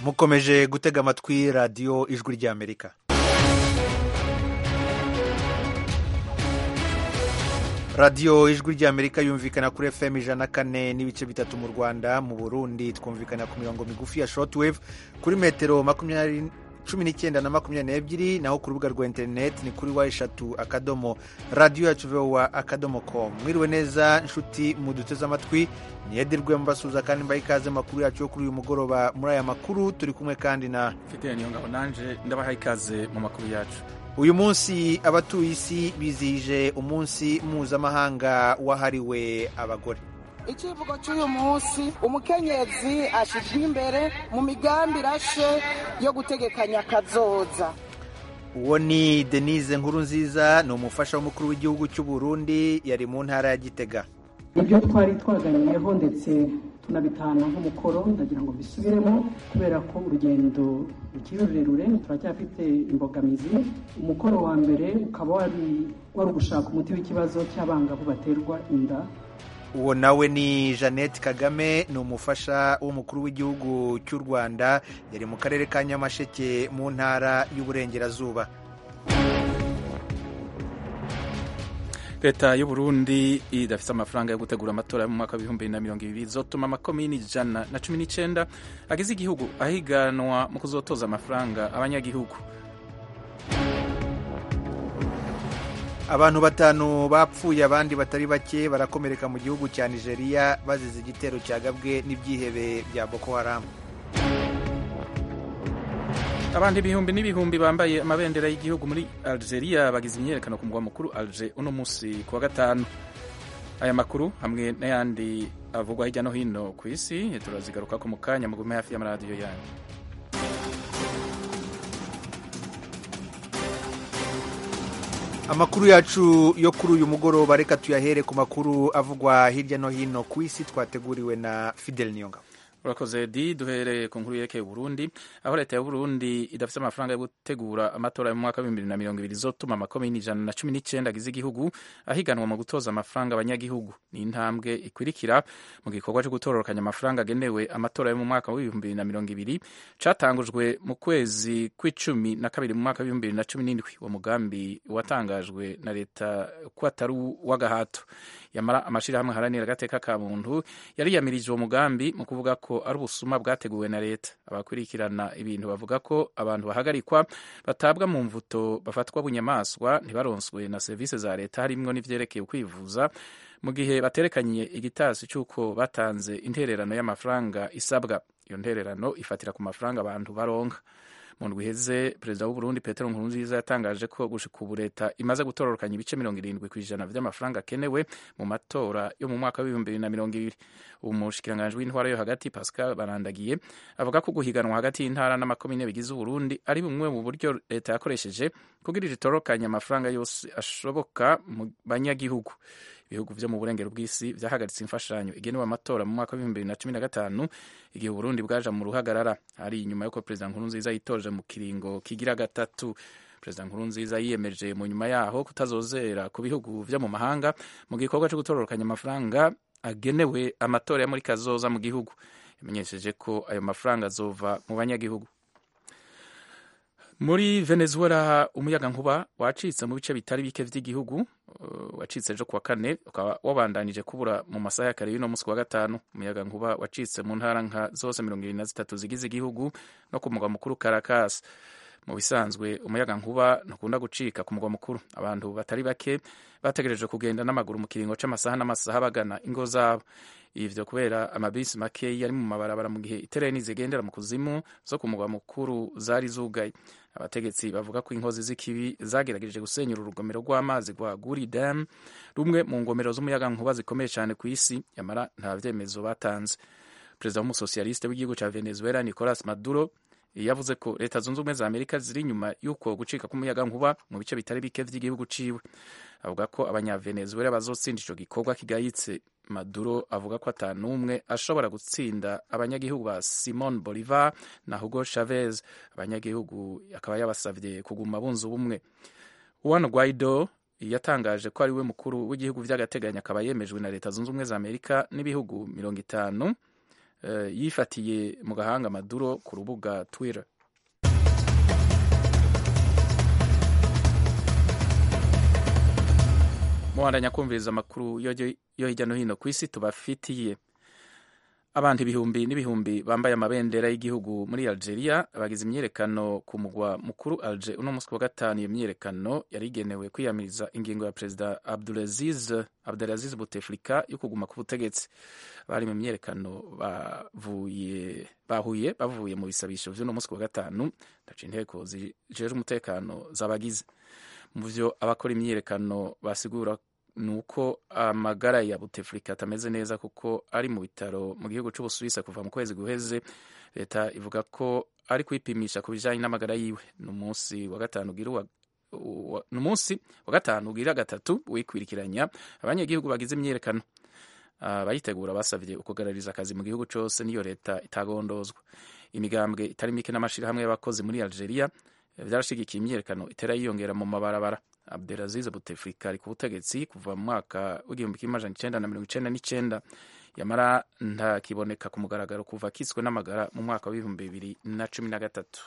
mukomeje gutega amatwi radiyo ijwi ry'amerika radiyo ijwi ry'amerika yumvikana kuri fm ijana na kane n'ibice bitatu mu rwanda mu burundi twumvikana ku mirongo migufi ya shortwave kuri metero makumyabiri cumi n'icyenda na makumyabiri n'ebyiri naho ku rubuga rwa interineti ni kuri wa eshatu akadomo radiyo yacu vowa akadomo com mwiriwe neza nshuti muduteze amatwi niyedirwe mubasuhuza kandi mbaha ikaze amakuru yacu yo kuri uyu mugoroba muri aya makuru turi kumwe kandi na mfite niyo ngabo nanje ndabaha ikaze mu makuru yacu uyu munsi abatuye isi bizihije umunsi mpuzamahanga wahariwe abagore icyivugo cy'uyu munsi umukenyezi ashyizwe imbere mu migambi irashe yo gutegekanya akazoza uwo ni denise nkuru nziza ni umufasha w'umukuru w'igihugu cy'u Burundi yari mu ntara ya gitega ibyo twari twaganiriyeho ndetse tunabitanga nk'umukoro ndagira ngo bisubiremo kubera ko urugendo rukiri rurerure turacyafite imbogamizi umukoro wa mbere ukaba wari wari ugushaka umuti w'ikibazo cy'abangavu baterwa inda uwo nawe ni jeannette kagame ni umufasha w'umukuru w'igihugu cy'u rwanda yari mu karere ka nyamasheke mu ntara y'uburengerazuba leta y'u Burundi idafite amafaranga yo gutegura amatora yo mu mwaka w'ibihumbi bibiri na mirongo ibiri izotuma amakomini ijana na cumi n'icyenda agize igihugu ahiganwa mu kuzotoza amafaranga abanyagihugu abantu batanu bapfuye abandi batari bake barakomereka mu gihugu cya nigeria bazize igitero cyagabwe n'ibyihebe bya boko haramu abantu ibihumbi n'ibihumbi bambaye amabendera y'igihugu muri algeria bagize imyiyerekano ku mugwa mukuru alger uno munsi ku wa gatanu aya makuru hamwe n'ayandi avugwa hirya no hino ku isi turazigaruka ko mu kanya mugume hafi y'amaradiyo yanyu amakuru yacu yo kuri uyu mugoroba reka tuyahere ku makuru avugwa hirya no hino ku isi twateguriwe na fidel niyonga urakoze di duhereye ku nkuru yerekeye Burundi aho leta ya Burundi idafite amafaranga yo gutegura amatora yo mu mwaka w'ibihumbi bibiri na mirongo ibiri izotuma amakomini ijana na cumi n'icyenda agize igihugu ahiganwa mu gutoza amafaranga abanyagihugu ni intambwe ikurikira mu gikorwa cyo gutororokanya amafaranga agenewe amatora yo mu mwaka w'ibihumbi bibiri na mirongo ibiri catangujwe mu kwezi kw'icumi na kabiri mu mwaka w'ibihumbi bibiri na cumi n'indwi uwo mugambi watangajwe na leta ko atari uw'agahato yamara amashirahamwe aharanira agateka ka muntu yariyamirije uwo mugambi mu kuvuga ko ari ubusuma bwateguwe na leta abakurikirana ibintu bavuga ko abantu bahagarikwa batabwa mu mvuto bafatwa bunyamaswa ntibaronswe na serivisi za leta harimwo n'ivyerekeye ukwivuza mu gihe baterekanye igitasi cy'uko batanze intererano y'amafaranga isabwa iyo ntererano ifatira ku mafaranga abantu baronka mu ndwi iheze perezida w'uburundi petero nkurunziza yatangaje ko gushika ubu leta imaze gutororokanya ibice mirongo irindwi ku ijana vy'amafaranga akenewe mu matora yo mu mwaka w'ibihumbi bibiri na mirongo ibiri ubu mushikiranganji w'intwara yo hagati pascal barandagiye avuga ko guhiganwa hagati y'intara n'amakomine bigize uburundi ari bumwe mu buryo leta yakoresheje kugira itororokanya amafaranga yose ashoboka mu banyagihugu ibihugu vyo mu burengero bw'isi vyahagaritse imfashanyo igenewe amatora mu mwaka w'ibihumbi bibiri na cumi na gatanu igihe uburundi bwaja mu ruhagarara hari inyuma y'uko perezida nkurunziza yitoje mu kiringo kigira gatatu perezida nkurunziza yiyemeje mu nyuma yaho kutazozera ku bihugu vyo mu mahanga mu gikorwa co gutororokanya amafaranga agenewe amatora ya muri kazoza mu gihugu yamenyesheje ko ayo mafaranga azova mu banyagihugu muri venezuela umuyaga nkuba wacitse mu bice bitari bike vy'igihugu uh, wacitse ejo kuwa kane ukaba wabandanije kubura mu masaha ya kare y'uno munsi wa gatanu umuyaga nkuba wacitse mu ntara nka zose mirongo ibiri na zitatu zigize igihugu no ku mugwa mukuru caracas mu bisanzwe umuyaga nkuba ntukunda gucika ku mugwa mukuru abantu batari bake bategereje kugenda n'amaguru mu kiringo c'amasaha n'amasaha bagana ingo zabo ivyo kubera amabisi makeyi yari mu mabarabara mu gihe itereni zigendera mu kuzimu zo ku mugwa mukuru zari zugaye abategetsi bavuga ko inkozi z'ikibi zagerageje gusenyura urugomero rw'amazi rwa guri dam rumwe mu ngomero z'umuyaga nkuba zikomeye cyane ku isi yamara nta vyemezo batanze perezida w'umusosiyaliste w'igihugu ca venezuela nicolas maduro yavuze ko leta zunze ubumwe za amerika ziri inyuma y'uko gucika k'umuyaga nkuba mu bice bitari bike vy'igihugu ciwe avuga ko abanyavenezuela bazotsinda ico gikorwa kigayitse maduro avuga ko ata n'umwe ashobora gutsinda abanyagihugu ba simon bolivar na hugo chavez abanyagihugu akaba yabasavye kuguma bunze ubumwe juan guaido yatangaje ko ari we mukuru w'igihugu vy'agateganyo akaba yemejwe na leta zunze ubumwe za amerika n'ibihugu mirongo itanu uh, yifatiye mu gahanga maduro ku rubuga twitter muhandanya kumviriza amakuru yo hirya no hino ku isi tubafitiye abantu ibihumbi n'ibihumbi bambaye amabendera y'igihugu muri algeria bagize imyiyerekano ku mugwa mukuru alger uno munsi wa gatanu iyo myiyerekano yari igenewe kwiyamiriza ingingo ya perezida abdulaziz abdulaziz buteflika yo kuguma ku butegetsi bari mu myiyerekano bavuye bahuye bavuye mu bisabisho vy'uno munsi wa gatanu ndaca inteko zijejwe umutekano zabagize mu vyo abakora imyiyerekano basigura nuko amagara ya Buteflika atameze neza kuko ari mu bitaro mu gihugu c'Ubusuwisi kuva mu kwezi guheze leta ivuga ko ari kwipimisha ku bijanye n'amagara yiwe ni umunsi wa gatanu ugira ni umunsi wa gatanu ugira gatatu wikwirikiranya abanyagihugu bagize imyiyerekano abayitegura uh, basavye ukugarariza akazi mu gihugu cose niyo leta itagondozwa imigambwe itari mike n'amashirahamwe y'abakozi muri Algeria vyarashigikiye imyiyerekano itera yiyongera mu mabarabara Abdelaziz Bouteflika ari ku butegetsi kuva mu mwaka w'igihumbi kimwe amajana icenda na mirongo icenda n'icenda yamara ntakiboneka ku mugaragaro kuva akitswe n'amagara mu mwaka w'ibihumbi bibiri na cumi na gatatu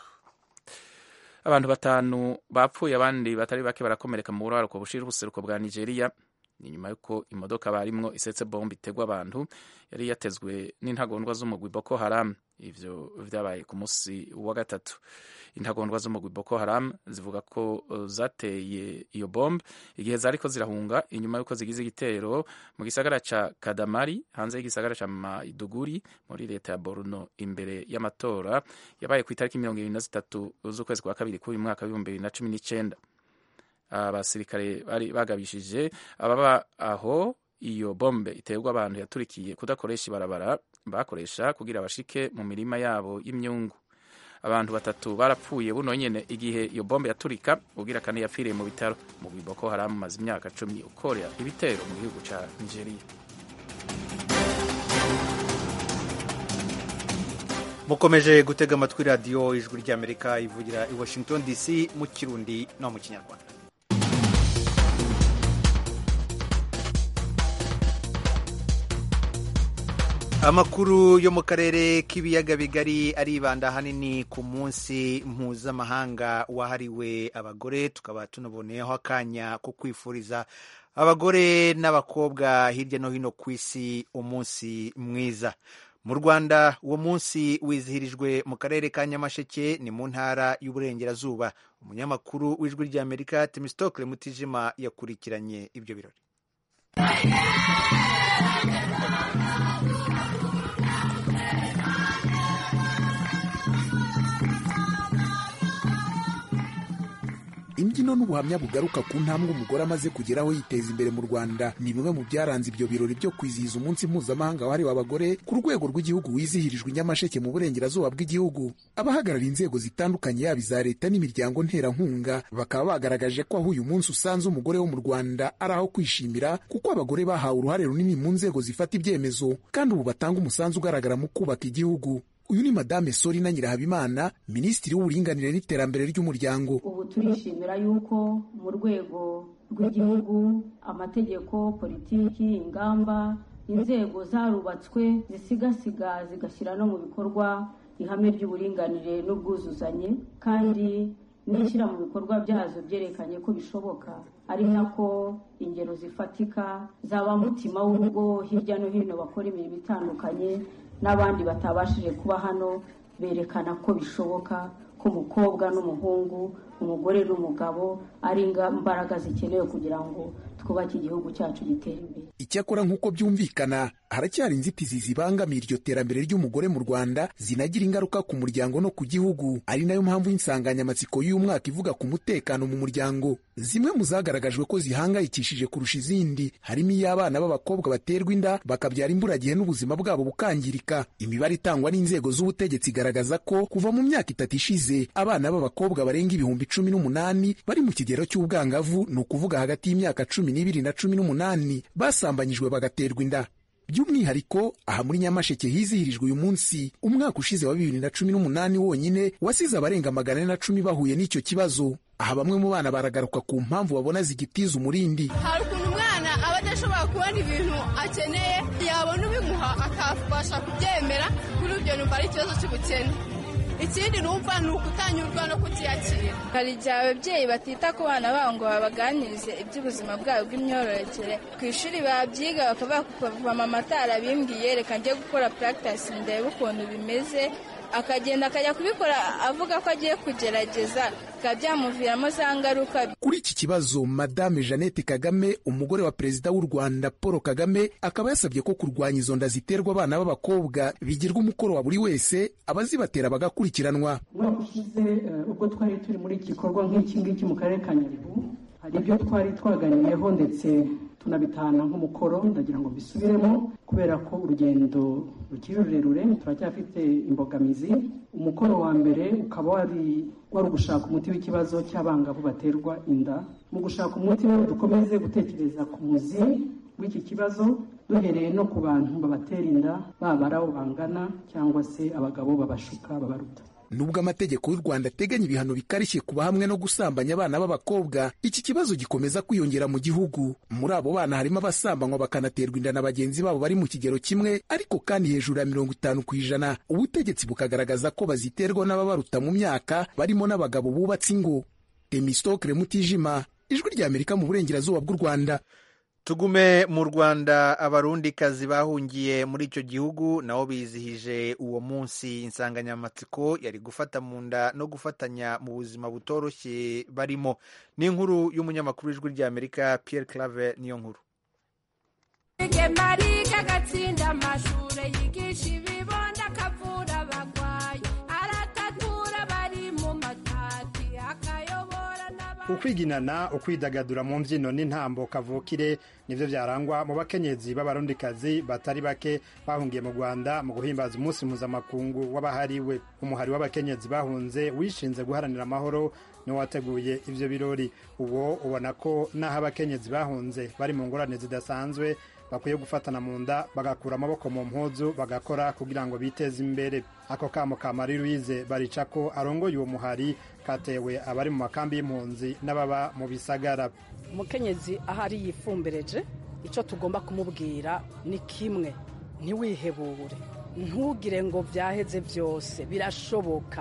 abantu batanu bapfuye abandi batari bake barakomereka mu buraruko bushira ubuseruko bwa Nigeria ni nyuma y'uko imodoka barimwo isetse bombe itegwa abantu yari yatezwe n'intagondwa z'umugwi Boko Haram ivyo vyabaye ku musi wa gatatu intagondwa z'umugwi Boko Haram zivuga ko zateye iyo bombe igihe zariko zirahunga inyuma y'uko zigize igitero mu gisagara ca Kadamari hanze y'igisagara ca Maiduguri muri leta ya Borno imbere y'amatora yabaye ku itariki mirongo ibiri na zitatu z'ukwezi kwa kabiri k'uyu mwaka w'ibihumbi bibiri na cumi n'icenda abasirikare bari bagabishije ababa aho iyo bombe iterwa abantu yaturikiye kudakoresha ibarabara bakoresha kugira bashike mu mirima yabo y'imyungu abantu batatu barapfuye buno nyene igihe iyo bombe yaturika ugira kane yapfiriye mu bitaro mu Boko Haram maze imyaka cumi ukorera ibitero mu gihugu ca Nigeria mukomeje gutega amatwi radiyo ijwi ry'amerika ivugira i washington dc mu kirundi no mu kinyarwanda amakuru yo mu karere k'ibiyaga bigari aribanda ahanini ku munsi mpuzamahanga wahariwe abagore tukaba tunaboneyeho akanya ko kwifuriza abagore n'abakobwa hirya no hino ku isi umunsi mwiza mu rwanda uwo munsi wizihirijwe mu karere ka nyamasheke ni mu ntara y'uburengerazuba umunyamakuru w'ijwi ry'amerika temistokle mutijima yakurikiranye ibyo birori imbyino n'ubuhamya bugaruka ku ntambwe umugore amaze kugeraho yiteza imbere mu rwanda ni bimwe mu byaranze ibyo birori byo kwizihiza umunsi mpuzamahanga wahariwe abagore ku rwego rw'igihugu wizihirijwe i nyamasheke mu burengerazuba bw'igihugu abahagarariye inzego zitandukanye yaba iza leta n'imiryango nterankunga bakaba bagaragaje ko aho uyu munsi usanze umugore wo mu rwanda ari aho kwishimira kuko abagore bahawe uruhare runini mu nzego zifata ibyemezo kandi ubu batanga umusanzu ugaragara mu kubaka igihugu uyu ni madame sorina nyirahabimana minisitiri w'uburinganire n'iterambere ry'umuryango ubu turishimira yuko mu rwego rw'igihugu amategeko politiki ingamba inzego zarubatswe zisigasiga zigashyira no mu bikorwa ihame ry'uburinganire n'ubwuzuzanye kandi n'ishyira mu bikorwa byazo byerekanye ko bishoboka ari nako ingero zifatika zaba mutima w'urugo hirya no hino bakora imirimo itandukanye n'abandi batabashije kuba hano berekana ko bishoboka ko umukobwa n'umuhungu umugore n'umugabo ari imbaraga zikenewe kugira ngo twubake igihugu cyacu gitera imbere icyakora nk'uko byumvikana haracyari inzitizi zibangamiye iryo terambere ry'umugore mu rwanda zinagira ingaruka ku muryango no ku gihugu ari nayo mpamvu y'insanganyamatsiko y'uyu mwaka ivuga ku mutekano mu muryango zimwe mu zagaragajwe ko zihangayikishije kurusha izindi harimo iy'abana b'abakobwa baterwa inda bakabyara imburagihe n'ubuzima bwabo bukangirika imibare itangwa n'inzego z'ubutegetsi igaragaza ko kuva mu myaka itatu ishize abana b'abakobwa barenga ibihumbi cumi n'umunani bari mu kigero cy'ubwangavu ni ukuvuga hagati y'imyaka cumi n'ibiri na cumi n'umunani basambanyijwe bagaterwa inda by'umwihariko aha muri nyamasheke hizihirijwe uyu munsi umwaka ushize wa bibiri na cumi n'umunani wonyine wasize abarenga magana ane na cumi bahuye n'icyo kibazo aha bamwe mu bana baragaruka ku mpamvu babona zigitiza umurindi hari ukuntu umwana aba ashobora kubona ibintu akeneye yabona ubimuha akabasha kubyemera kuri ibyo numva ari ikibazo cy'ubukene ikindi numva ni ukutanyurwa no kutiyakira hari igihe ababyeyi batita ku bana babo ngo babaganirize iby'ubuzima bwabo bw'imyororokere ku ishuri babyiga bakavuga kuva mama atarabimbwiye reka njye gukora practice ndebe ukuntu bimeze akagenda akajya kubikora avuga ko agiye kugerageza bikaba byamuviramo za ngaruka kuri iki kibazo madame jeannette kagame umugore wa perezida w'u rwanda paul kagame akaba yasabye ko kurwanya izo nda ziterwa abana b'abakobwa bigirwa umukoro wa buri wese abazibatera bagakurikiranwa umwaka ushize ubwo twari turi muri iki gikorwa nk'iki ngiki mu karere ka nyabihu hari ibyo twari twaganiyeho ndetse tunabitahana nk'umukoro ndagira ngo bisubiremo kubera ko urugendo rukiri rurerure turacyafite imbogamizi umukoro wa mbere ukaba wari wari ugushaka umuti w'ikibazo cy'abangavu baterwa inda mu gushaka umuti rero dukomeze gutekereza ku muzi w'iki kibazo duhereye no ku bantu babatera inda baba ari abo bangana cyangwa se abagabo babashuka babaruta nubwo amategeko y'u rwanda ateganya ibihano bikarishye kuba hamwe no gusambanya abana b'abakobwa iki kibazo gikomeza kwiyongera mu gihugu muri abo bana harimo abasambanywa bakanaterwa inda na bagenzi babo bari mu kigero kimwe ariko kandi hejuru ya mirongo itanu ku ijana ubutegetsi bukagaragaza ko baziterwa n'ababaruta mu myaka barimo n'abagabo bubatse ingo temistokre mutijima ijwi ry'amerika mu burengerazuba bw'u rwanda tugume mu rwanda abarundikazi bahungiye muri icyo gihugu nabo bizihije uwo munsi insanganyamatsiko yari gufata mu nda no gufatanya mu buzima butoroshye barimo ni inkuru y'umunyamakuru w'ijwi ry'amerika Pierre clave niyo nkuru marika agatsinda amashuri yigisha ibibondo akavura abagwayi aratatura bari mu matati akayobora ukwiginana ukwidagadura mu mbyino n'intambo kavukire nibyo byarangwa mu bakenyezi b'abarundikazi batari bake bahungiye mu rwanda mu guhimbaza umunsi mpuzamakungu w'abahariwe umuhari w'abakenyezi bahunze wishinze guharanira amahoro niwo wateguye ibyo birori uwo ubona ko n'aho abakenyezi bahunze bari mu ngorane zidasanzwe bakwiye gufatana mu nda bagakura amaboko mu mpuzu bagakora kugira ngo biteze imbere ako kamo ka marie louise barica ko arongoye uwo muhari katewe abari mu makambi y'impunzi n'ababa mu bisagara umukenyezi aho ari yifumbereje icyo tugomba kumubwira ni kimwe ntiwihebure ntugire ngo byaheze byose birashoboka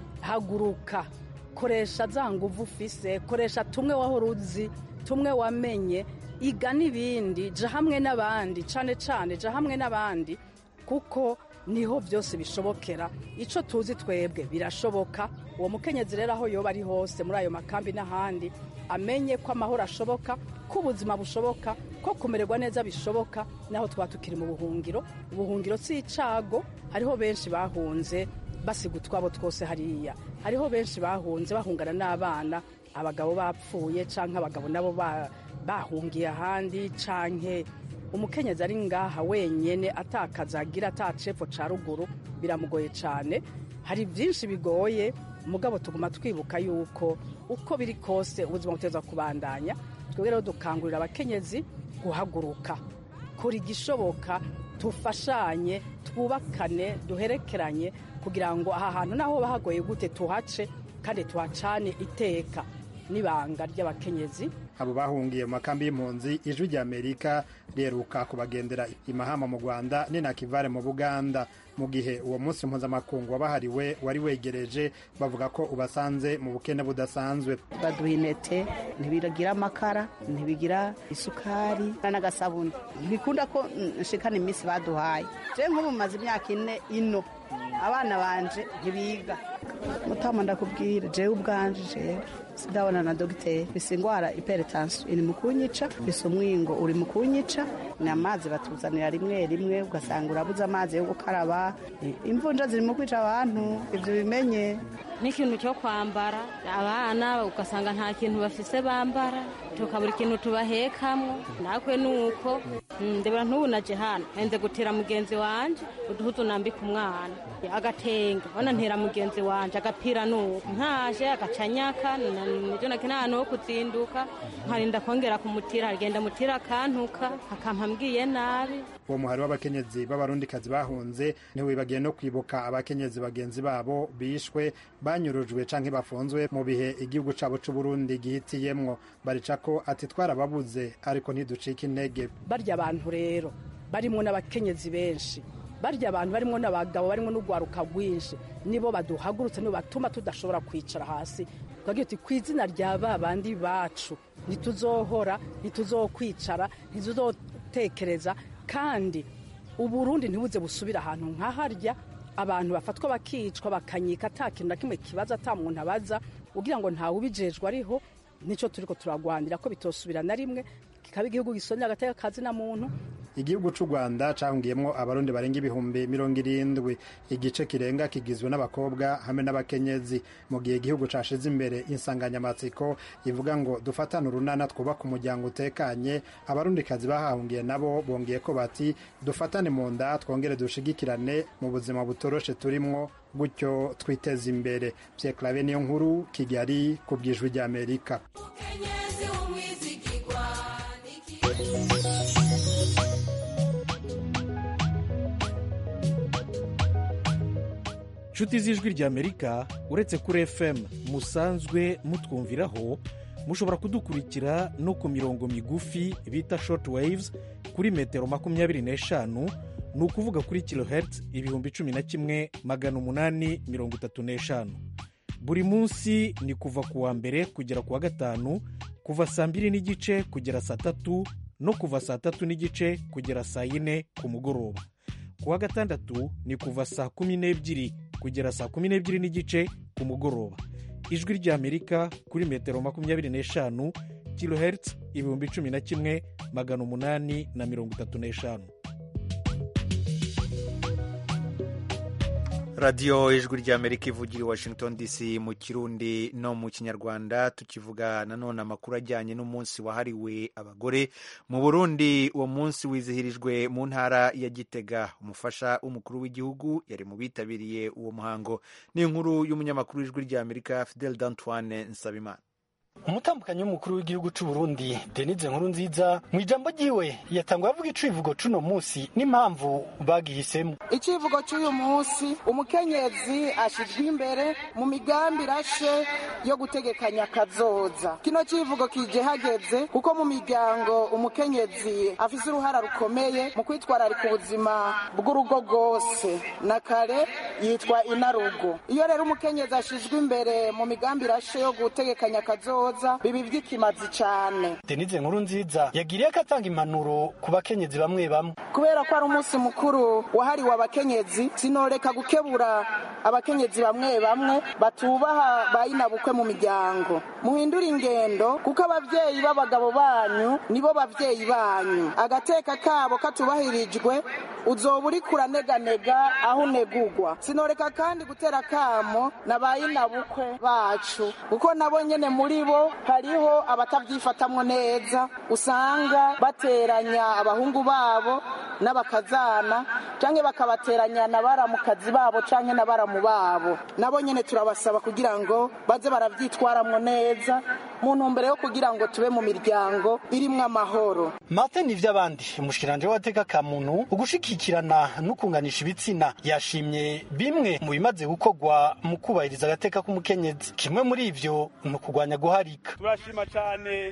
haguruka koresha za nguvu ufise koresha tumwe wahora uzi tumwe wamenye iga n'ibindi jya hamwe n'abandi cyane cyane jya hamwe n'abandi kuko niho byose bishobokera icyo tuzi twebwe birashoboka uwo mukenyezi rero aho yoba ari hose muri ayo makambi n'ahandi amenye ko amahoro ashoboka ko ubuzima bushoboka ko kumererwa neza bishoboka naho twaba tukiri mu buhungiro ubuhungiro si icago hariho benshi bahunze basiga utwabo twose hariya hariho benshi bahunze bahungana n'abana abagabo bapfuye cyangwa abagabo nabo bahungiye ahandi canke umukenyezi ari ngaha wenyene atakaza agira atacepfo ca ruguru biramugoye cane hari byinshi bigoye mugabo tuguma twibuka yuko uko biri kose ubuzima buteza kubandanya twebwe rero dukangurira abakenyezi guhaguruka kora igishoboka tufashanye twubakane duherekeranye kugira ngo aha hantu naho bahagoye gute tuhace kandi tuhacane iteka n'ibanga ry'abakenyezi abo bahungiye mu makambi y'impunzi ijwi ry'amerika riheruka kubagendera imahama mu rwanda n'inakivare mu buganda mu gihe uwo munsi mpuzamakungu wabahariwe wari wegereje bavuga ko ubasanze mu bukene budasanzwe baduha intete ntibigira amakara ntibigira isukari n'agasabuni ntibikunda ko nshikana iminsi baduhaye je nk'ubu maze imyaka ine ino abana banje ntibiga mutama ndakubwira jewe ubwanje jewe sidabona na dogiteri bisa indwara iperitansiyo iri mu kunyica bisa umwingo uri mu kunyica ni amazi batuzanira rimwe rimwe ugasanga urabuze amazi yo gukaraba imvunja ziri mu kwica abantu ibyo bimenye n'ikintu cyo kwambara abana ugasanga nta kintu bafise bambara tukabura ikintu tubahekamwo nakwe nuko ndebera ntubu naje hano nze gutera mugenzi wanje uduhuzu nambika umwana agatenge bona ntera mugenzi wanje agapira nuko ntaje agacanyaka nibyo nakena ahantu ho kuzinduka nkarinda kongera kumutira agenda mutira akantuka akampa mbwiye nabi uwo muhari w'abakenyezi b'abarundikazi bahunze ntiwibagiye no kwibuka abakenyezi bagenzi babo bishwe banyurujwe canke bafunzwe mu bihe igihugu cabo c'uburundi gihitiyemwo barica ko ati twarababuze ariko ntiducika intege barya abantu rero barimo n'abakenyezi benshi barya abantu barimo n'abagabo barimo n'urwaruka rwinshi nibo baduhagurutse nibo batuma tudashobora kwicara hasi twagira tuti ku izina rya ba bandi bacu ntituzohora ntituzokwicara ntituzotekereza kandi uburundi ntibuze busubire ahantu nk'aharya abantu bafatwa bakicwa bakanyika ata kintu na kimwe kibaza ata muntu abaza ugira ngo ntawe ubijejwe ariho nicyo turiko turagwanira ko bitosubira na rimwe kikaba igihugu gisonye agateka kazi na muntu igihugu c'u rwanda cahungiyemwo abarundi barenga ibihumbi mirongo irindwi igice kirenga kigizwe n'abakobwa hamwe n'abakenyezi mu gihe igihugu cashize imbere insanganyamatsiko ivuga ngo dufatane urunana twubaka umuryango utekanye abarundikazi bahahungiye nabo bongeye ko bati dufatane mu nda twongere dushigikirane mu buzima butoroshe turimwo gutyo twiteze imbere pyeklave niyo nkuru kigali ku bwijwi ry'amerika nshuti z'ijwi ry'amerika uretse kuri fm musanzwe mutwumviraho mushobora kudukurikira no ku mirongo migufi bita short waves kuri metero makumyabiri n'eshanu ni ukuvuga kuri kilohertz ibihumbi cumi na kimwe magana umunani mirongo itatu n'eshanu buri munsi ni kuva ku wa mbere kugera ku wa gatanu kuva saa mbiri n'igice kugera saa tatu no kuva saa tatu n'igice kugera saa yine ku mugoroba ku wa gatandatu ni kuva saa kumi n'ebyiri kugera saa kumi n'ebyiri n'igice ku mugoroba ijwi ry'amerika kuri metero makumyabiri n'eshanu kilohertz ibihumbi cumi na kimwe magana umunani na mirongo itatu n'eshanu radiyo ijwi ry'amerika ivugira i washington dc mu kirundi no mu kinyarwanda tukivuga nanone amakuru ajyanye n'umunsi wahariwe abagore mu burundi uwo munsi wizihirijwe mu ntara ya gitega umufasha w'umukuru w'igihugu yari mu bitabiriye uwo muhango ni inkuru y'umunyamakuru w'ijwi ry'amerika fidel d'antoine nsabimana umutambukanyi w'umukuru w'igihugu cy'u Burundi Denise nkuru nziza mu ijambo ryiwe yatanguye avuga icivugo c'uno munsi n'impamvu bagihisemo icivugo cy'uyu munsi umukenyezi ashijwe imbere mu migambi irashe yo gutegekanya kazoza kino civugo kije hageze kuko mu miryango umukenyezi afise uruhara rukomeye mu kwitwararika ubuzima bw'urugo rwose na kare yitwa inarugo iyo rero umukenyezi ashijwe imbere mu migambi irashe yo gutegekanya kazoza bibi by'ikimazi cyane Denise nkuru nziza yagiriye ko atanga impanuro ku bakenyezi bamwe bamwe kubera ko ari umunsi mukuru wahariwe abakenyezi sinoreka gukebura abakenyezi bamwe bamwe batubaha bayinabukwe mu miryango muhindure ingendo kuko ababyeyi b'abagabo banyu nibo babyeyi banyu agateka kabo katubahirijwe uzoba uri kuraneganega aho unegugwa sinoreka kandi gutera akamo na bayinabukwe bacu kuko nabo nyene muri bo hariho abatabyifatamwo neza usanga bateranya abahungu babo n'abakazana canke bakabateranya na baramukazi babo canke na baramu babo nabo nyene turabasaba kugira ngo baze baravyitwaramwo neza mu ntumbero yo kugira ngo tube mu miryango irimwo amahoro Martin Nivyabandi umushikiranje w'agateka ka muntu ugushikikirana no kunganisha ibitsina yashimye bimwe mu bimaze gukorwa mu kubahiriza agateka k'umukenyezi kimwe muri ivyo ni ukugwanya guharika turashima cyane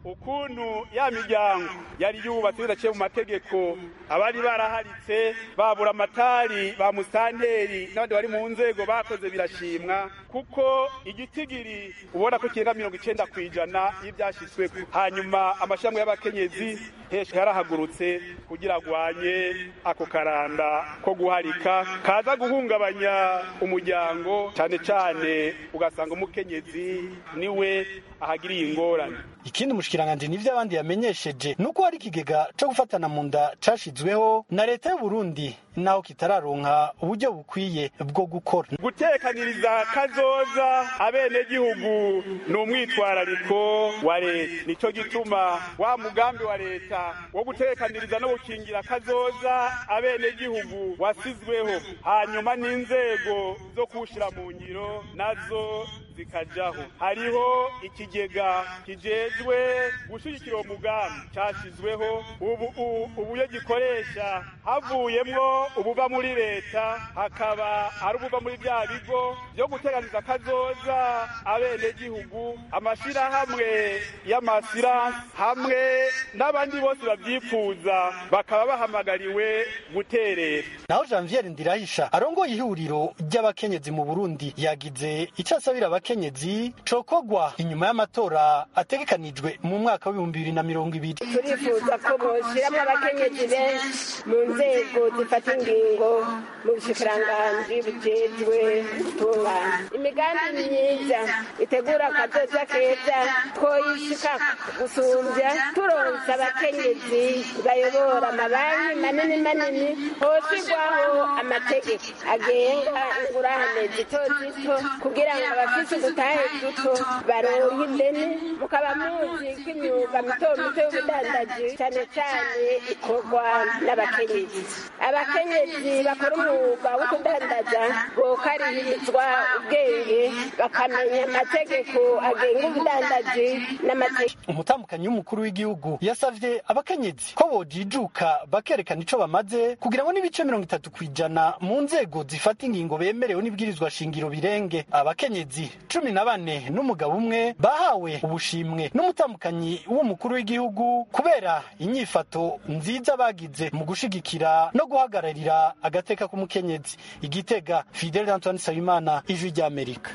ukuntu ya miryango yari yubatse bidaciye mu mategeko abari baraharitse babura amatari ba musanteri n'abandi bari mu nzego bakoze birashimwa kuko igitigiri ubona ko kirenga mirongo icenda ku ijana y'ibyashyizweho hanyuma amashyamba y'abakenyezi henshi yarahagurutse kugira agwanye ako karanda ko guharika kaza guhungabanya umuryango cyane cyane ugasanga umukenyezi niwe ahagiriye ingorane ikindi umushikiranganje nivyo abandi yamenyesheje nuko hari ikigega co gufatana mu nda cashizweho na leta y'u Burundi naho kitararonka uburyo bukwiye bwo gukora gutekaniriza kazoza abenegihugu ni umwitwarariko wa leta nico gituma wa mugambi wa leta wo gutekaniriza no gukingira kazoza abenegihugu wasizweho hanyuma n'inzego zo kuwushira mu ngiro nazo zikajaho hariho ikigega kijejwe gushyigikira uwo mugambi cyashyizweho ubu u- uburyo gikoresha havuyemwo ubuva muri leta hakaba ari ubuva muri bya bigo byo guteganiza akazoza abenegihugu amashyirahamwe y'amasiransi hamwe n'abandi bose babyifuza bakaba bahamagariwe guterera naho janvier ndirahisha arongoye ihuriro ry'abakenyezi mu burundi yagize icyo asabira abakenyezi cokogwa inyuma y'amatora ategekanijwe mu mwaka w'ibihumbi bibiri na mirongo ibiri turifuza ko boshyiramo abakenyezi benshi mu nzego zifata ingingo mu bushikiranganji bujejwe gutunganya imigambi myiza itegura akazoza keza twoyishika gusumbya turonsa abakenyezi bayobora amabanki manini manini hoshigwaho amategeko agenga ingurane zito zito kugira ngo abafise udutahe duto baronke ideni mukaba muzi ko imyuga mito mito y'ubudandaji cyane cyane ikorwa n'abakenyezi abakenyezi bakora umwuga wo kudandaza bokarihirizwa ubwenge bakamenya amategeko agenga ubudandaji n'amategeko umutambukanyi w'umukuru w'igihugu yasavye abakenyezi ko bojijuka bakerekana ico bamaze kugira ngo n'ibice mirongo itatu ku ijana mu nzego zifata ingingo bemerewe n'ibwirizwa shingiro birenge abakenyezi cumi na bane n'umugabo umwe bahawe ubushimwe n'umutambukanyi w'umukuru w'igihugu kubera inyifato nziza bagize mu gushigikira no guhagararira agateka k'umukenyezi igitega fidel antoine nsabimana ijwi ry'amerika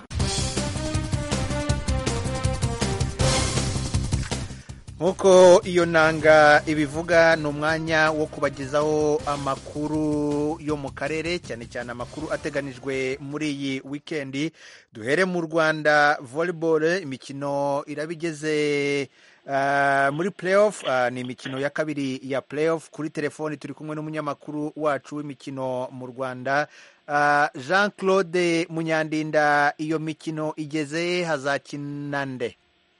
nk'uko iyo nanga ibivuga ni umwanya wo kubagezaho amakuru yo mu karere cyane cyane amakuru ateganijwe muri iyi wikendi duhere mu rwanda volleyball imikino iraba igeze ah, muri playoff ah, ni imikino ya kabiri ya playoff kuri telefoni turi kumwe n'umunyamakuru wacu w'imikino mu rwanda Ah, jean claude munyandinda iyo mikino igeze hazakina nde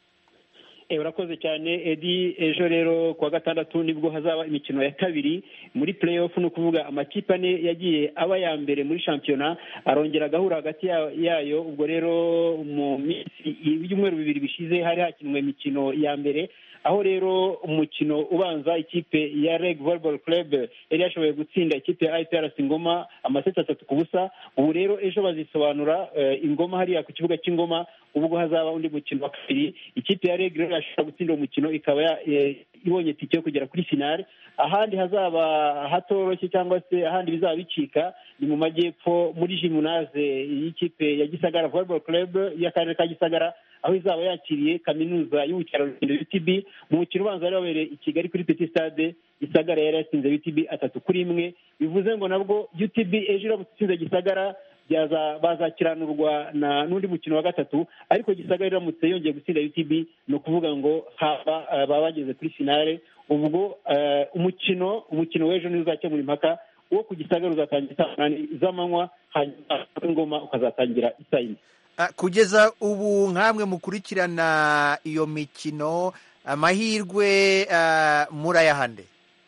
Eh, urakoze cyane edi ejo rero kuwa gatandatu nibwo hazaba imikino ya kabiri muri playoff ni ukuvuga amakipe ane yagiye aba ya mbere muri shampiyona arongera agahura hagati ya- yayo ubwo rero mu minsi ibyumweru bibiri bishize hari hakinwe imikino ya mbere aho rero umukino ubanza ikipe ya reg volleyball club yari yashoboye gutsinda ikipe ya iprc ngoma amaseti atatu ku busa ubu rero ejo bazisobanura eh, ingoma hariya ku kibuga cy'ingoma ubwo hazaba undi mukino wa kabiri ikipe ya reg rero yashobora gutsinda uwo mukino ikaba ya- eh, ibonye tike yo kugera kuri finale ahandi hazaba hatoroshye cyangwa se ahandi bizaba bicika ni mu majyepfo muri jimunaze y'ikipe ya gisagara volleyball club y'akarere ka gisagara aho izaba yakiriye kaminuza y'ubukerarugendo utb mu mukino ubanza wari wabereye i kigali kuri petit stade gisagara yari yatsinze utb atatu kuri imwe bivuze ngo nabwo utb ejo iramutse itsinze gisagara byaza bazakiranurwa na n'undi mukino wa gatatu ariko gisagara iramutse yongeye gutsinda utb ni ukuvuga ngo haba eh, baba bageze kuri finale ubwo eh, umukino umukino w'ejo niwo uzakemura impaka uwo ku gisagara uzatangira saa munani z'amanywa hanyuma ingoma ukazatangira isaa yine Ah, kugeza ubu nk'amwe mukurikirana iyo mikino amahirwe ah, murayahande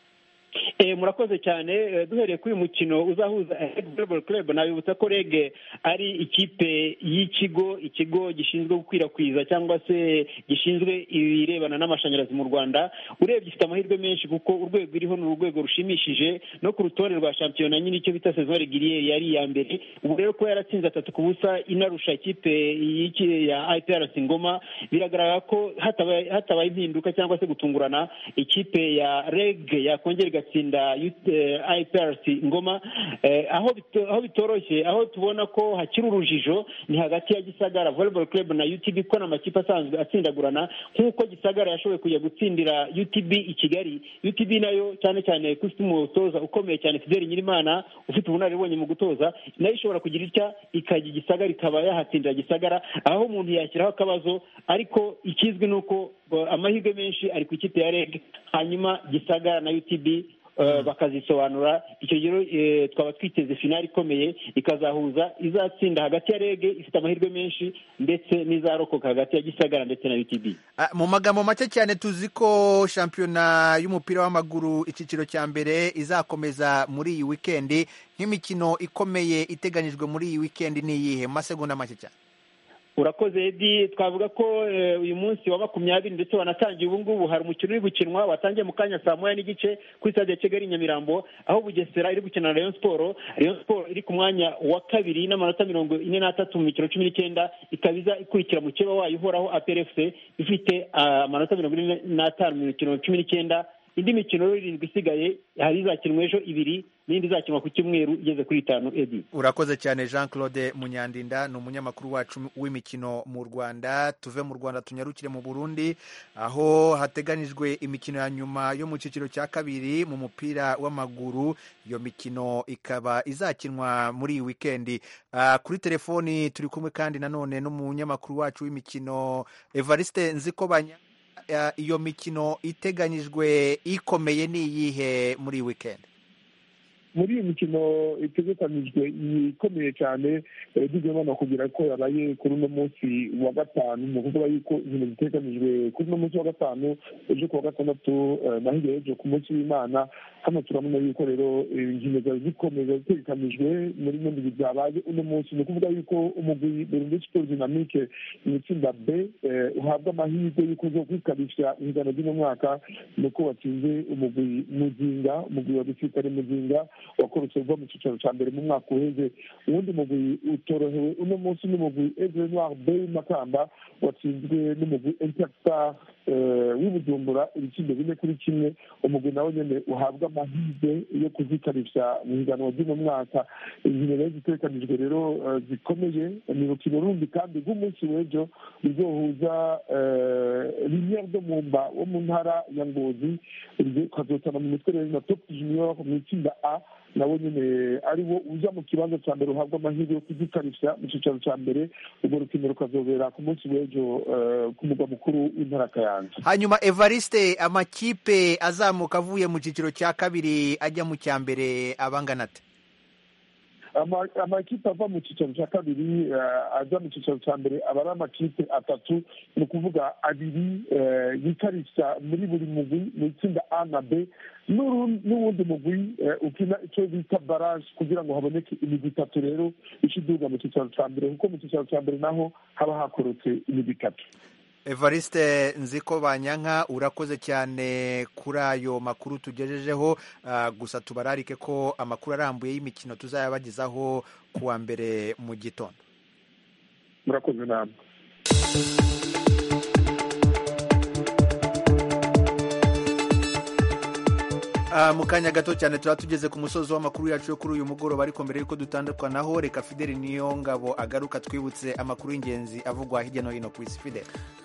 Eh, murakoze cyane Eh, duhereye kuri uyu mukino uzahuza Reg Volleyball Club nabibutsa ko reg ari ikipe y'ikigo ikigo gishinzwe gukwirakwiza cyangwa se gishinzwe ibirebana n'amashanyarazi mu rwanda urebye ifite amahirwe menshi kuko urwego iriho ni urwego rushimishije no ku rutonde rwa shampiyona nyine icyo bita saison reguliere yari iya mbere ubu rero ko yaratsinze atatu ku busa inarusha ikipe y'iki- ya iprc ngoma biragaragara ko hatabaye hatabaye impinduka cyangwa se gutungurana ikipe ya reg yakongera igatsinda UT- eh, iprc ngoma Eh, aho bito- aho bitoroshye aho tubona ko hakiri urujijo ni hagati ya gisagara volleyball club na utb ko ni amakipe asanzwe atsindagurana nk'uko gisagara yashoboye kujya gutsindira utb i kigali utb nayo cyane cyane ko ifite umutoza ukomeye cyane fideli nyirimana ufite ubunararibonye mu gutoza nayo ishobora kugira itya ikajya igisagara ikaba yahatsindira gisagara aho umuntu yashyiraho akabazo ariko ikizwi ni uko eh, amahirwe menshi ari ku ikipe ya reg hanyuma gisagara na utb eh, bakazisobanura icyo gihe eh, twaba twiteze finali ikomeye ikazahuza izatsinda hagati ya rege ifite amahirwe menshi ndetse n'izarokoka hagati ya gisagara ndetse na utb Ah, mu magambo make cyane tuzi ko shampiyona y'umupira w'amaguru icyiciro cya mbere izakomeza muri iyi wikendi nk'imikino ikomeye iteganyijwe muri iyi wikendi ni iyihe mu masegonda make cyane urakoze edi twavuga ko uyu munsi wa makumyabiri ndetse wanatangiye ubu ngubu hari umukino uri gukinwa watangiye mu kanya saa moya n'igice kuri stade ya kigali nyamirambo aho bugesera iri gukina na rayon siporo rayon siporo iri ku mwanya wa kabiri n'amanota mirongo ine n'atatu mu mikino cumi n'icyenda ikaba iza ikurikira mukeba wayo uhoraho aprfc ifite amanota mirongo ine n'atanu mu mikino cumi n'icyenda indi mikino irindwi isigaye hari izakinwa ejo ibiri n'indi izakinwa ku cyumweru igeze kuri itanu edi urakoze cyane jean claude munyandinda ni umunyamakuru wacu w'imikino mu rwanda tuve mu rwanda tunyarukire mu burundi aho hateganyijwe imikino ya nyuma yo mu cyiciro cya kabiri mu mupira w'amaguru iyo mikino ikaba izakinwa muri iyi wikendi uh, kuri telefoni turi kumwe kandi nanone n'umunyamakuru wacu w'imikino evariste nzikobanya iyo mikino iteganyijwe ikomeye ni iyihe muri iyi wikendi muri iyi mikino itegekanijwe ikomeye cyane tugomba no kugira ko yabaye kuri uno munsi wa gatanu ni ukuvuga yuko inkino ziteganijwe kuri uno munsi wa gatanu ejo kuwa gatandatu na hirya y'ejo ku munsi w'imana hano turabona yuko rero inkino zari zikomeye zitegekanijwe muri bino bihe byabaye uno munsi ni ukuvuga yuko umugwi burundi siporo dinamike mu itsinda b uhabwa amahirwe y'uko zo kwikabisha ingano ry'uno mwaka ni uko watsinze umugwi muzinga umugwi wa gisirikare muzinga wakorotse uva mu cyicaro cya mbere mu mwaka uheze uwundi mugwi utorohewe uno munsi n'umugwi egre noir b makamba watsinzwe n'umugwi interstar w'ibujumbura ibitsindo bine kuri kimwe umugwi nawe nyine uhabwa amahirwe yo kuzikarisha mu higanwa ry'uno mwaka inkino rero zitekanijwe rero zikomeye ni urukino rundi kandi rw'umunsi w'ejo ruzohuza rimwe ryo mu mba wo mu ntara ya ngozi ukazotana mu mitwe rero na top junior mu itsinda a nawe nyine ari wo uza mu kibanza cya mbere uhabwa amahirwe yo kuzikarisha mu cyicaro cya mbere urwo rukino rukazobera ku munsi w'ejo ku mugwa mukuru w'intara kayanza hanyuma evariste amakipe azamuka avuye mu cyiciro cya kabiri ajya mu cya mbere abangana ate amakipe ava mu cyicaro cya kabiri aza mu cyicaro cya mbere aba ari amakipe atatu ni ukuvuga abiri yikarisha muri buri mugwi mu itsinda a na b n'uwundi mugwi ukina icyo bita baraje kugira ngo haboneke imigwi itatu rero ikiduga mu cyicaro cya mbere kuko mu cyicaro cya mbere naho haba hakorotse imigwi itatu evariste nziko banyanka urakoze cyane kuri ayo makuru tugejejeho gusa tubararike ko amakuru arambuye y'imikino tuzayabagezaho ku wa mbere mu gitondo murakoze namwe mu kanya gato cyane tuba tugeze ku musozi w'amakuru yacu yo kuri uyu mugoroba ariko mbere y'uko dutandukanaho reka fideli niyo ngabo agaruka twibutse amakuru y'ingenzi avugwa hirya no hino ku isi fideli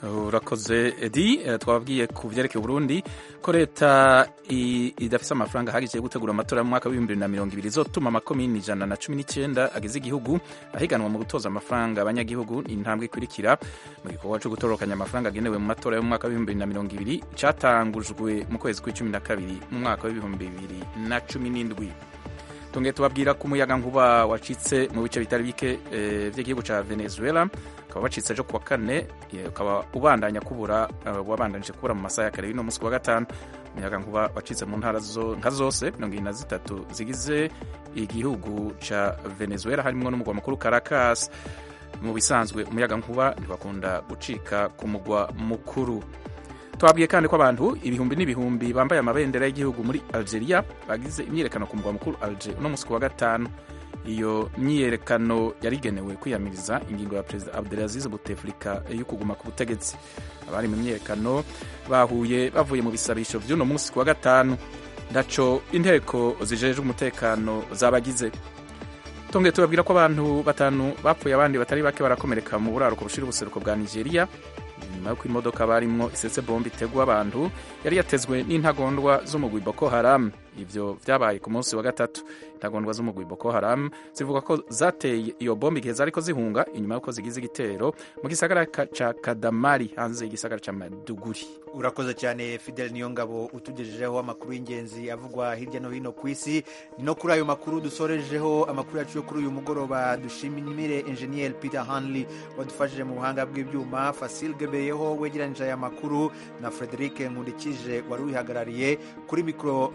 urakoze edi twababwiye ku byerekeye Burundi ko leta idafite amafaranga ahagije yo gutegura amatora mu mwaka w'ibihumbi bibiri na mirongo ibiri izotuma amakomini ijana na cumi n'icyenda agize igihugu ahiganwa mu gutoza amafaranga abanyagihugu intambwe ikurikira mu gikorwa cyo gutorokanya amafaranga agenewe mu matora yo mu mwaka w'ibihumbi bibiri na mirongo ibiri cyatangujwe mu kwezi kw'icumi na kabiri mu mwaka w'ibihumbi bibiri na cumi n'indwi tongeye tubabwira ko umuyaga nkuba wacitse mu bice bitari bike by'igihugu cya venezuela ukaba wacitse ejo kuwa kane ukaba ubandanya kubura wabandanije kubura mu masaha ya kare y'uno munsi wa gatanu umuyaga nkuba wacitse mu ntara nka zose mirongo irindwi na zitatu zigize igihugu cya venezuela harimo n'umugwa mukuru caracas mu bisanzwe umuyaga nkuba ntibakunda gucika ku mugwa mukuru twabwiye kandi ko abantu ibihumbi n'ibihumbi bambaye amabendera y'igihugu muri algeria bagize imyiyerekano ku mugwa mukuru alger uno munsi ku wa gatanu iyo myiyerekano yari igenewe kwiyamiriza ingingo ya perezida abdelaziz buteflika yo kuguma ku butegetsi abari mu myiyerekano bahuye bavuye mu bisabisho by'uno munsi ku wa gatanu ndaco inteko zijejwe umutekano zabagize tongeye tubabwira ko abantu batanu bapfuye abandi batari bake barakomereka mu buraruko bushira ubuseruko bwa nigeria nyuma y'uko imodoka barimwo isetse bombe itegwa abantu yari yatezwe n'intagondwa z'umugwi boko haram ivyo vyabaye ku munsi wa gatatu intagondwa z'umugwi boko haram zivuga ko zateye iyo bombe igihe zariko zihunga inyuma y'uko zigize igitero mu gisagara ca kadamari hanze y'igisagara ca maduguri urakoze cyane fidel niyo ngabo utugejejeho amakuru y'ingenzi avugwa hirya no hino ku isi ni no kuri ayo makuru dusorejeho amakuru yacu yo kuri uyu mugoroba dushimire enjeniyeri peter hanley wadufashije mu buhanga bw'ibyuma fasil gebeyeho wegeranyije aya makuru na frederic nkundikije wari uyihagarariye kuri mikoro mwari kumwe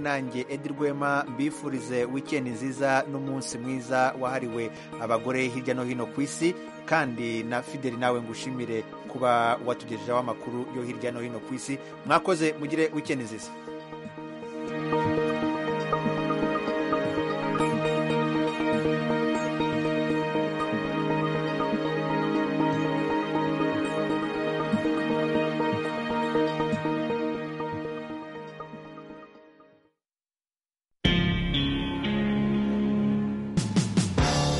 nanjye edi rwema mbifurize wikendi nziza n'umunsi mwiza wahariwe abagore hirya no hino ku isi kandi na fideli nawe ngushimire kuba watugejejeho amakuru yo hirya no hino ku isi mwakoze mugire wikendi nziza